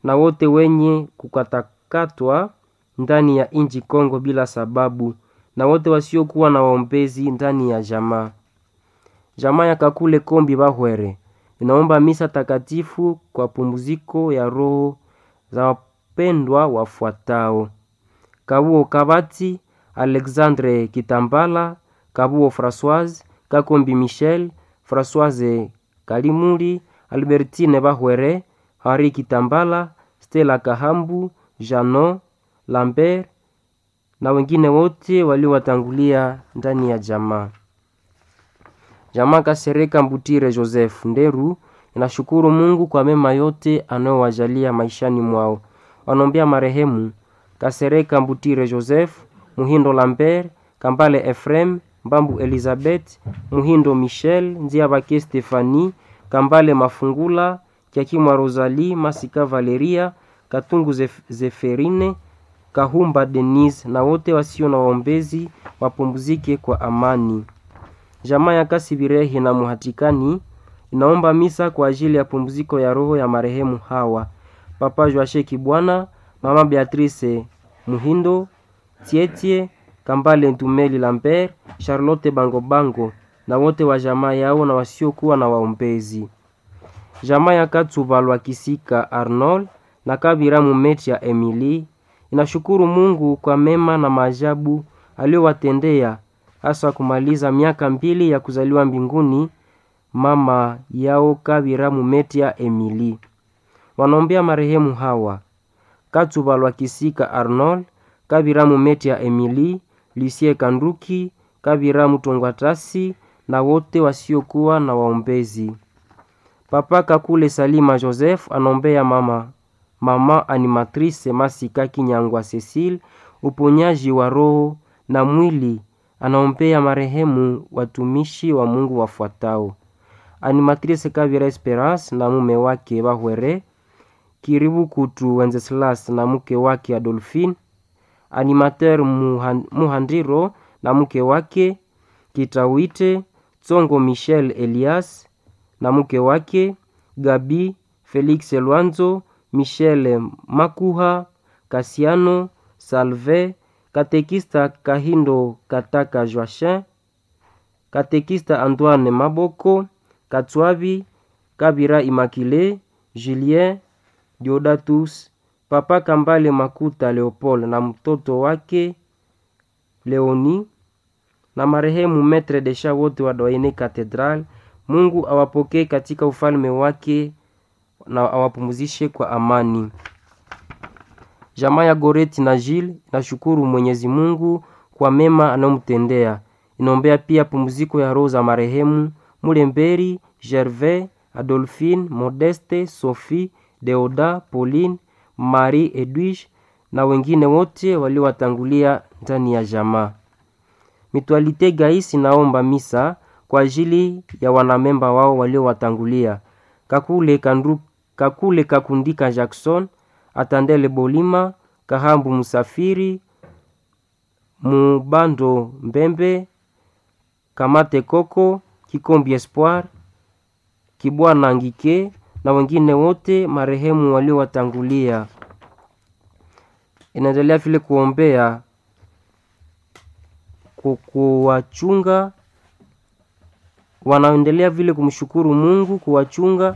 na wote wenye kukatakatwa ndani ya inji Kongo bila sababu, na wote wasiokuwa na waombezi ndani ya jamaa. Jamaa ya Kakule Kombi Bahwere inaomba misa takatifu kwa pumziko ya roho za wapendwa wafuatao: Kabuo Kabati, Alexandre Kitambala, Kabuo Françoise, Kakombi Michel, Françoise Kalimuli, Albertine Bahwere, Henri Kitambala, Stella Kahambu, Jano Lambert na wengine wote waliowatangulia ndani ya jamaa. Jamaa Kasereka Mbutire Joseph Nderu inashukuru Mungu kwa mema yote anayowajalia maishani mwao. Wanaombea marehemu Kasereka Mbutire Joseph, Muhindo Lambert, Kambale Efrem, Mbambu Elizabeth, Muhindo Michel, Nziabake Stefani, Kambale Mafungula, Kiakimwa Rosalie, Masika Valeria, Katungu Zef Zeferine, Kahumba Denise na wote wasio na waombezi wapumzike kwa amani. Jamaa ya Kasibirehi na Muhatikani inaomba misa kwa ajili ya pumziko ya roho ya marehemu hawa: Papa Joashe Kibwana, Mama Beatrice Muhindo, Tietie Kambale Ntumeli Lambert, Charlotte Bangobango na wote wa jamaa yao na wasiokuwa na waombezi. Jamaa ya Katsubalwa Kisika Arnold na Kabira Mumeti ya Emily inashukuru Mungu kwa mema na maajabu aliyowatendea hasa kumaliza miaka mbili ya kuzaliwa mbinguni mama yao Kabira Mumetia Emily. Wanaombea marehemu hawa Katsubalwa Kisika Arnold, Kabira Mumetia Emily, Lucie Kanduki, Kabira Mutongwatasi na wote wasiokuwa na waombezi. Papa Kakule Salima Joseph anaombea mama mama animatrice Masika Kinyangwa Cecile uponyaji wa roho na mwili. Anaombea marehemu watumishi wa Mungu wafuatao: animatrice Kabira Esperance na mume wake Bahwere, Kiribu Kutu Wenceslas na mke wake Adolphine, animateur Muhandiro na mke wake Kitawite, Tsongo Michel Elias na mke wake Gabi Felix Lwanzo, Michel Makuha, Kasiano Salve, katekista Kahindo Kataka Joachin, katekista Antoine Maboko, Katswabi Kabira Imakile, Julien Diodatus, Papa Kambale Makuta Leopold na mtoto wake Leoni na marehemu Metre Desha wote wa Doyene Cathedral. Mungu awapokee katika ufalme wake na awapumzishe kwa amani. Jamaa ya Goreti na Jil inashukuru Mwenyezi Mungu kwa mema anayomtendea. Inaombea pia pumziko ya roho za marehemu Mulemberi, Gervais, Adolphine, Modeste, Sophie, Deoda, Pauline, Marie Edwige na wengine wote waliowatangulia ndani ya jamaa. Mitualite Gais inaomba misa kwa ajili ya wanamemba wao waliowatangulia: Kakule Kandu, Kakule Kakundika Jackson, Atandele Bolima, Kahambu Musafiri, Mubando Mbembe, Kamate Koko, Kikombi Espoir, Kibwana Ngike na wengine wote marehemu waliowatangulia. Inaendelea vile kuombea kuwachunga, wanaendelea vile kumshukuru Mungu kuwachunga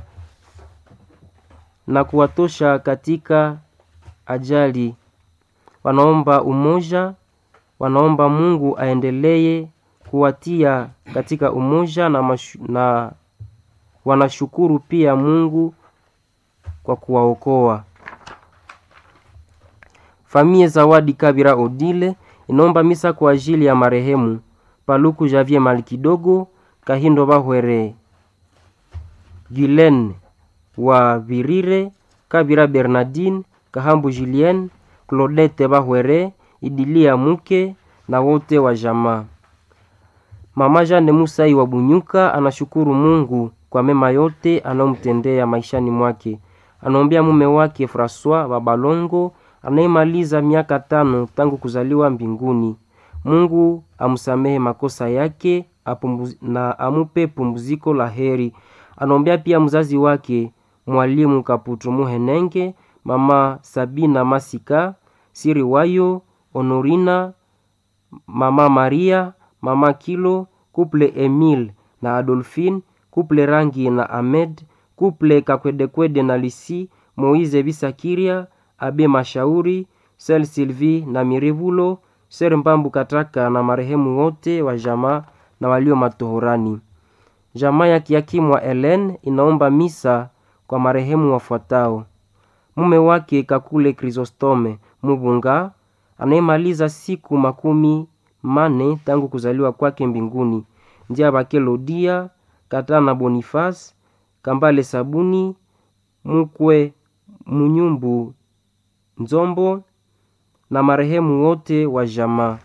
na kuwatosha katika ajali. Wanaomba umoja, wanaomba Mungu aendelee kuwatia katika umoja na, mashu, na wanashukuru pia Mungu kwa kuwaokoa. Famie Zawadi Kabira Odile inaomba misa kwa ajili ya marehemu Paluku Javier Malikidogo, Kahindo Bahwere, Gulen wa Virire, Kabira Bernardine, Kahambu Julien, Claudette Bahwere, Idilia Muke na wote wa jamaa. Mama Jane Musai wa Bunyuka anashukuru Mungu kwa mema yote anayomtendea maishani mwake. Anaombea mume wake Francois Babalongo anayemaliza miaka tano tangu kuzaliwa mbinguni. Mungu amsamehe makosa yake apumuz, na amupe pumziko la heri. Anaombea pia mzazi wake Mwalimu Kaputu Muhenenge, mama Sabina Masika, Siri Wayo, Honorina, mama Maria, mama Kilo, kuple Emile na Adolphine, kuple Rangi na Ahmed, kuple Kakwedekwede na Lisi, Moize Bisakiria, Abe Mashauri, Sel Sylvie na Mirevulo, Ser Mbambu Kataka na marehemu wote wa jamaa na walio matohorani. Jamaa ya kiakimu wa Ellen inaomba misa kwa marehemu wafuatao: mume wake Kakule Chrysostome Mubunga anayemaliza siku makumi mane tangu kuzaliwa kwake mbinguni, njia bake Lodia Katana Boniface Kambale Sabuni Mukwe Munyumbu Nzombo na marehemu wote wa jamaa.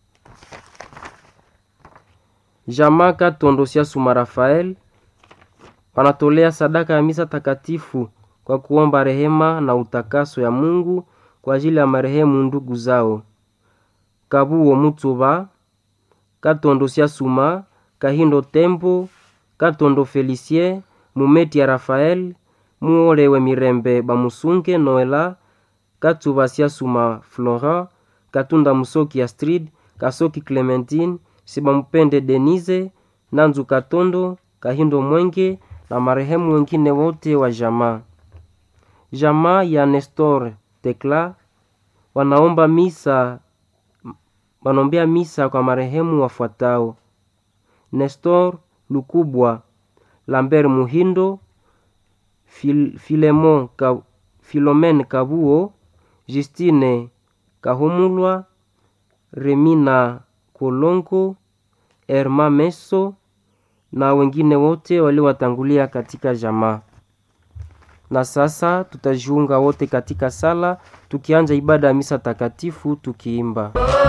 Jamaa Katondo Siasuma Rafael wanatolea sadaka ya misa takatifu kwa kuomba rehema na utakaso ya Mungu kwa ajili ya marehemu ndugu zao Kabuo Mutuba, Katondo Siasuma, Kahindo Tembo, Katondo Felicien, Mumeti ya Rafael, Muolewe Mirembe Bamusunge Noela, Katuba Siasuma Florent, Katunda Musoki Astrid, Kasoki Clementine, Sibamupende Denise, Nanzu Katondo, Kahindo Mwenge na marehemu wengine wote wa jamaa. Jamaa ya Nestor Tekla wanaomba misa wanaombea misa kwa marehemu wafuatao: Nestor Lukubwa, Lambert Muhindo, Fil, Filemon Ka, Filomen Kabuo, Justine Kahumulwa, Remina Kolongo, Erma Meso na wengine wote waliowatangulia katika jamaa. Na sasa tutajiunga wote katika sala tukianja ibada ya misa takatifu tukiimba